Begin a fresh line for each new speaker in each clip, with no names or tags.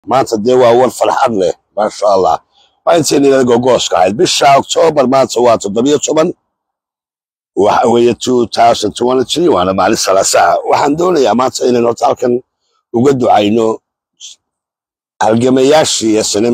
maanta dee waa war farxad leh maasha allah waa intayna inaga gogooska ahayd bisha oktoobar maanta waa toddobiyo toban waxa weeye two thousand twenty three waana maalin salaasaha waxaan doonayaa maanta inaynu horta halkan uga ducayno halgamayaashii snm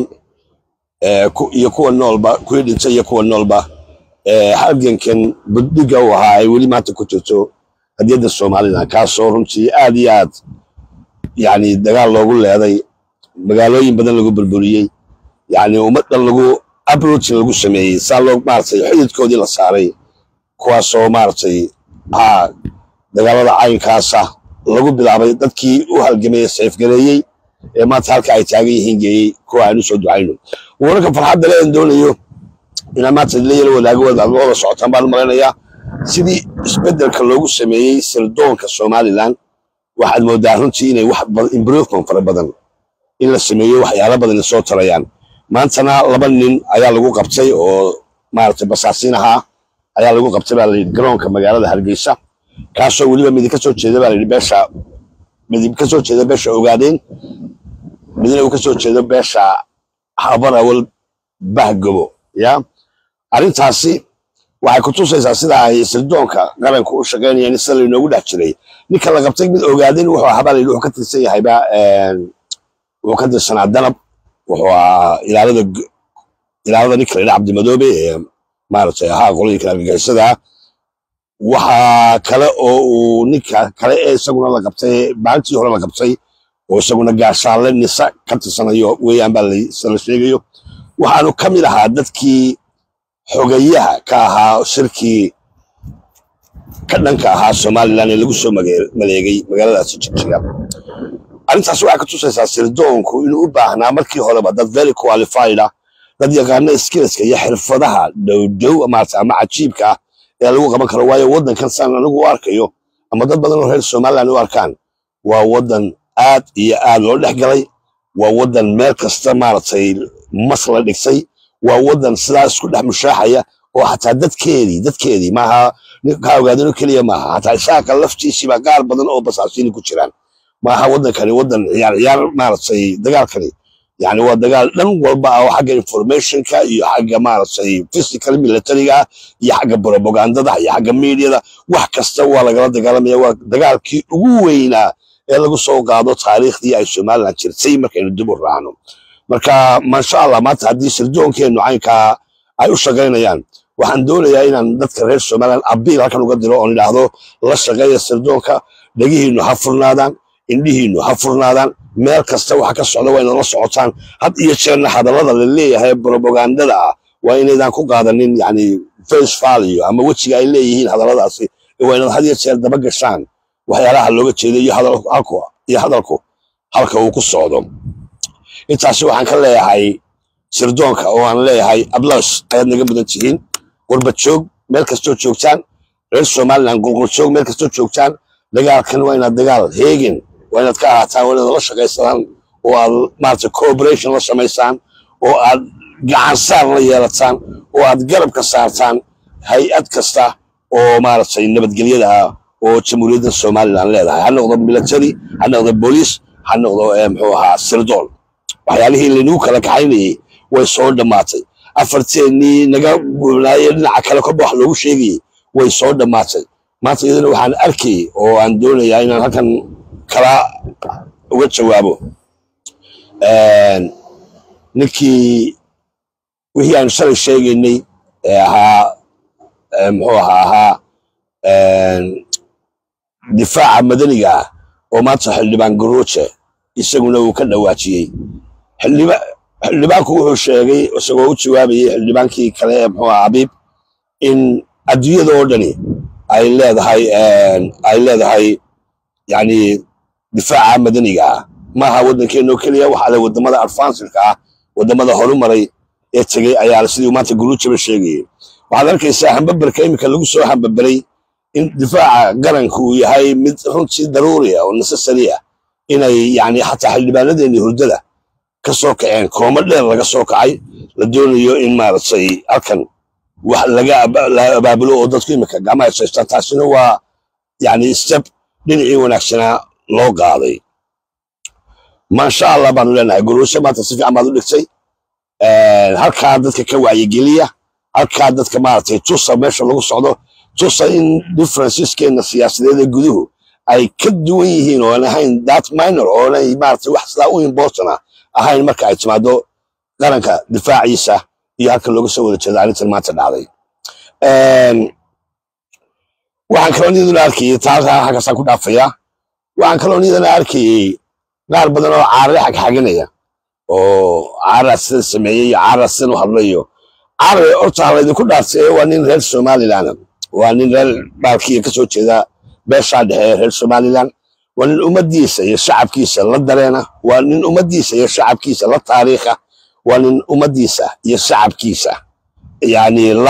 iyo kuwa noolba kuwii dhintay iyo kuwa noolba halgankan buddiga u ahaa ay weli maanta ku jirto hadiyadda somalilan kaasoo runtii aad iyo aad yani dagaal loogu leeday magaalooyin badan lagu burburiyey yani ummaddan lagu abrotin lagu sameeyey saa loo maaragtay xididkoodii la saaray kuwaasoo maaragtay haa dagaalada caynkaasa lagu bilaabay dadkii u halgamayey sayfgareeyey ee maanta halka ay taagan yihiin geeyey kuwa aan u soo ducayno wararka farxadda leen doonayo inaan maanta la yaro wadaago wada socotaan baan u malaynayaa sidii isbeddelka loogu sameeyey sirdoonka somalilan waxaad moodaa runtii inay wax improvement fara badan in la sameeyo waxyaalo badan soo tarayaan maantana laba nin ayaa lagu qabtay oo maaragtay basaasiin ahaa ayaa lagu qabtay baa layidhi garoonka magaalada hargeysa kaasoo weliba midi ka soo jeeda baa layidhi beesha midi ka soo jeeda beesha ogaadeen midna uu ka soo jeedo beesha habarawal bahgobo ya arrintaasi waxay ku tusaysaa sida ay sirdoonka qaranku u shaqaynayaan sida laynoogu dhex jiray ninka la qabtay mid ogaadeen wuxuu ahaa baa layidhi wuxuu ka tirsan yahayba wuxuu ka tirsanaa danab wuxuu ahaa ilaalada ilaalada ninka layidha cabdimadoobe ee maaragtay ahaa qolooyinka argagixisada waxaa kale oo uu ninka kale ee isaguna la qabtay maalintii hore la qabtay oo isaguna gaashaanle nisa ka tirsanayo weeyaan baa la sheegayo waxaanu ka mid ahaa dadkii xogayaha ka ahaa shirkii ka dhanka ahaa somalilan ee lagu soo maleegay magaaladaasi jigjiga arrintaas waxay ka tusaysaa sirdoonku inuu u baahnaa markii horeba dad very qualified ah dad yaqaana skillska iyo xirfadaha dhowdhow maarata ama cajiibka ah ee lagu qaban karo waayo waddankan saan anigu u arkayo ama dad badan oo reer somalilan u arkaan waa waddan aad iyo aad loo dhex galay waa waddan meel kasta maaragtay mas la dhigsay waa waddan sidaas isku dhex mushaaxaya oo xataa dadkeedii dadkeedii maaha kaa ogaadano keliya maaha xataa isaaqa laftiisiiba qaar badan oo basaasiini ku jiraan maaha waddankani waddan ciyaar ciyaar maaragtay dagaalkani yani waa dagaal dhan walba ah oo xagga informationka iyo xagga maaragtay physical militariga iyo xagga propagandada iyo xagga mediada wax kasta waa lagala dagaalamaya waa dagaalkii ugu weynaa ee lagu soo qaado taariikhdii ay somalilan jirtay markaynu dib u raacno marka maasha allah maanta haddii sirdoonkeenu caynkaa ay u shaqaynayaan waxaan doonayaa inaan dadka reer somalilan abiil halkan uga diro oon idhaahdo la shaqeeya sirdoonka dhegihiinu ha furnaadaan indhihiinu ha furnaadaan meel kasta waxa ka socda waa inala socotaan had iyo jeerna hadallada la leeyahay propagandada ah waa inaydan ku qaadanin yani face value ama wejiga ay leeyihiin hadalladaasi waa inaad had iyo jeer daba gashaan waxyaalaha looga jeedo iyo hadalku iyo hadalku halka uu ku socdo intaasi waxaan ka leeyahay sirdoonka oo aan leeyahay ablos ayaad naga mudan tihiin qurbad joog meel kastoo joogtaan reer somalilan qulqul joog meel kastoo joogtaan dagaalkan waa inaad dagaal heegin waa inaad ka ahaataan waa inaad la shaqaysadaan oo aad maarata cooperation la samaysaan oo aad gacansaar la yeelataan oo aad garab ka saartaan hay-ad kasta oo maaragtay nabadgelyada ah oo jamhuuriyadda somalilan leedahay ha noqdo military ha noqdo booliis ha noqdo muxuu ahaa sirdoon waxyaalihii laynuu kala kaxaynayey way soo dhammaatay afarteennii naga gubnaaye dhinaca kale korba wax loogu sheegayey way soo dhammaatay maanta iyadana waxaan arkayey oo aan doonayaa inaan halkan kala uga jawaabo ninkii wixii aan shalay sheegaynay ee ahaa muxuu ahaa ahaa difaaca madaniga ah oo maanta xildhibaan garuuje isaguna uu ka dhawaajiyey xildhibaanku wuxuu sheegay isagoo u jawaabayay xildhibaankii kale ee muxuu ahaa abiib in adduunyada oo dhani ay leedahay ay leedahay yani difaaca madaniga ah maaha waddankeenoo keliya waxaa le wadamada advancedka ah wadamada horumaray ee tegey ayaa sidii maanta guruujaba sheegayay waxaad arkaysaa hambaberka iminka lagu soo hambaberay in difaaca qaranku uu yahay mid runtii daruuri ah oo necessary ah inay yani xataa xildhibaanadeennii hurdada ka soo kaceen koomo dheer laga soo kacay la doonayo in maaragtay halkan wax laga abaabulo oo dadku iminka gacmaha saystaan taasina waa yani step dhinacii wanaagsanaa loo qaaday maasha allah baanu leenahay gurusho maanta si fiican baad u dhigtay halkaa dadka ka wacyigeliya halkaa dadka maaragtay tusa meesha lagu socdo tusa in differenceskeena siyaasadeed ee guduhu ay ka duwan yihiin ooan ahayn that minor oonay maaragtay wax sidaa u important ah ahayn marka ay timaado qaranka difaaciisa iyo halka looga soo wada jeeda arrintan maanta dhacday waxaan kaloo niyaduna arkayay taalkaa halkaasaan ku dhaafayaa waxaan kaloo niyadana arkayay qaar badan oo caarare xagxaganaya oo caararaa sida sameeyey iyo caararaa sidan u hadlayo caarare horta laydinku dhaartay waa nin reer somaliland waa nin reer baalkiiya kasoo jeeda beeshaa dhexe ee reer somaliland waa nin ummaddiisa iyo shacabkiisa la dareena waa nin ummaddiisa iyo shacabkiisa la taariikha waa nin ummaddiisa iyo shacabkiisa yani la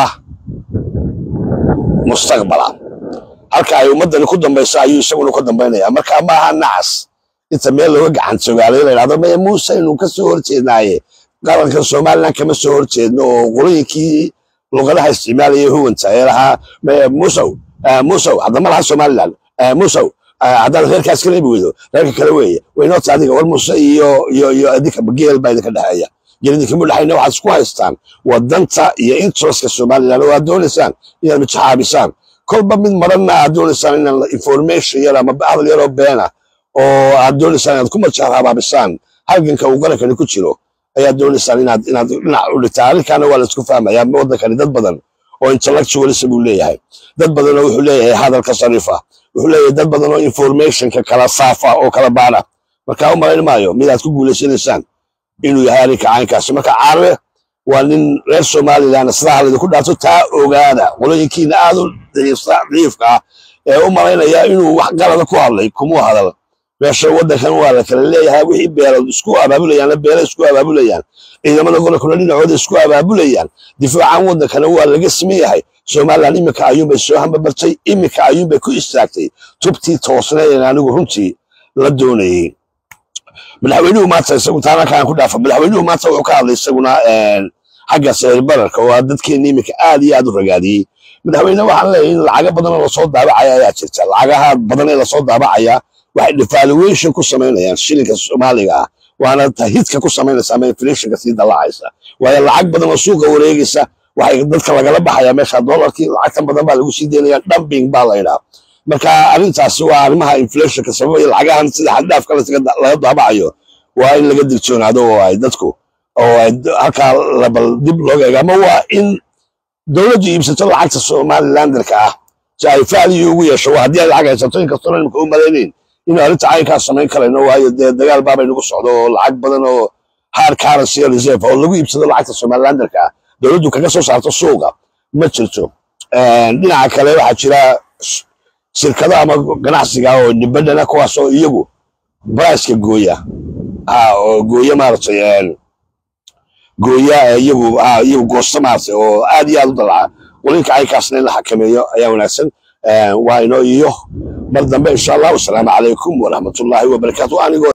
mustaqbala halka ay ummaddani ku dambayso ayuu isaguna ku dambaynaya marka maaha nacas inta meel looga gacan sogaalay la yidhahdo maya muuse inuu ka soo horjeednaaye qaranka somaliland kama soo horjeedno oo qolooyinkii luqadaha isticmaalaya huwanta ee lahaa maya musow musow haddama laha somaliland musow haddaan reerkaas kala ibi weydo reerka kale weeye waynoota adiga war muuse iyo iyo iyo adinka geel baa idinka dhexeeya geel idinkama dhexayna waxaad isku haystaan wadanta iyo interestka somaliland oo aad doonaysaan inaad mijaxaabisaan kolba mid maranna aad doonaysaan inaan information yar ama hadal yaroo beena oo aad doonaysaan inaad ku majaxaabisaan halganka uu qarankani ku jiro ayaad doonaysaan inaad inaad dhinac u dhigtaan arrinkaana waa laisku fahmaya waddankani dad badan oo intellectualism buu leeyahay dad badan oo wuxuu leeyahay hadalka sarifa wuxuu leeyahay dad badan oo informationka kala saafa oo kala baana marka u malayn maayo midaad ku guulaysanaysaan inuu yahay arrinka caynkaasi marka caarabe waa nin reer somaliland sidaa laydinku dhaarto taa ogaada qolooyinkiina aad u daciifka ah ee u malaynaya inuu wax qalada ku hadlay kumuu hadal meesha waddankan waa la kala leeyahay wixii beelood isku abaabulayaan beela isku abaabulayaan ciidamada gobolkuna dhinacooda isku abaabulayaan difaacan waddankana waa laga siman yahay somaliland iminka ayuunbay soo hambabartay iminka ayuunbay ku istaagtay tubtii toosnayn anigu runtii la doonayey madaxweynuhu maanta isagu taanakaan ku dhaafa madaxweynuhu maanta wuxuu ka hadlay isaguna xagga sicir bararka oo dadkeena iminka aad iyo aad u ragaadiyey madaxweyne waxaan leeyahay in lacago badan oo lasoo daabacaya ayaa jirta lacagaha badan ee lasoo daabacaya waxay devaluation ku samaynayaan shilinka soomaaliga ah waana hidka ku samaynaysa ama inflationka sii dallacaysa waayo lacag badan oo suuqa wareegaysa waxay dadka lagala baxaya meesha dollarkii lacagtan badan baa lagu sii deynaya dumping baa la yidhaa marka arrintaasi waa arrimaha inflationka sababaya lacagahan sida xaddhaafka laga daabacayo waa in laga digtoonaado oo ay dadku oo ay halkaa labal dib looga eego ama waa in dowladdu iibsato lacagta somalilanderka ah si ay value ugu yeesho waa haddii ay lacag haysato inkastoo imika u malaynayn inuu arrinta caynkaas samayn karayno waayo dee dagaal baabay nagu socdo oo lacag badan oo hard currency reserve oo lagu iibsado lacagta somalilanderka ah dowladdu kaga soo saarto suuqa ma jirto dhinaca kale waxaa jira shirkado ama ganacsiga oo dibadana kuwaas oo iyagu briceka gooya oo gooya maaragtay gooya iyagu iyagu goosta maaragtay oo aad iyo aad u dalaca qolinka caynkaasna in la xakameeyo ayaa wanaagsan waa inoo iyo mar dambe insha allah wasalaamu calaykum waraxmatullaahi wabarakaatu anigoo